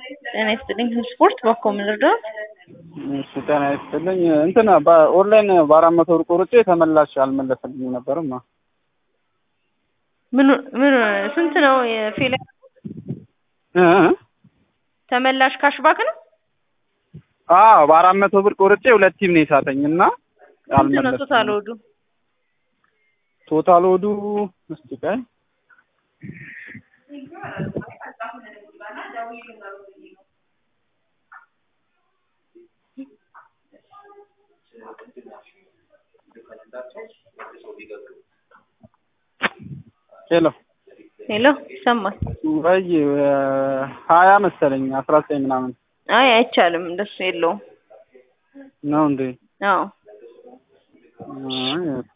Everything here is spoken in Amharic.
ጤና ይስጥልኝ። ስፖርት በኮ ምን ልርዳዎት? እሺ ጤና ይስጥልኝ። እንትን በኦንላይን በአራት መቶ ብር ቆርጬ ተመላሽ አልመለሰልኝ ነበርማ። ምን ምን ስንት ነው የፌል እ እ ተመላሽ ካሽባክ ነው? አዎ በአራት መቶ ብር ቆርጬ ሁለት ቲም ነው የሳተኝ እና ስንት ነው ቶታል ወዱ? ቶታል ወዱ እስቲ ቆይ ሄሎ ሄሎ ይሰማል? ወይ ሀያ መሰለኝ አስራ ዘጠኝ ምናምን አይ አይቻልም፣ እንደሱ የለውም። ነው እንዴ? አዎ አይ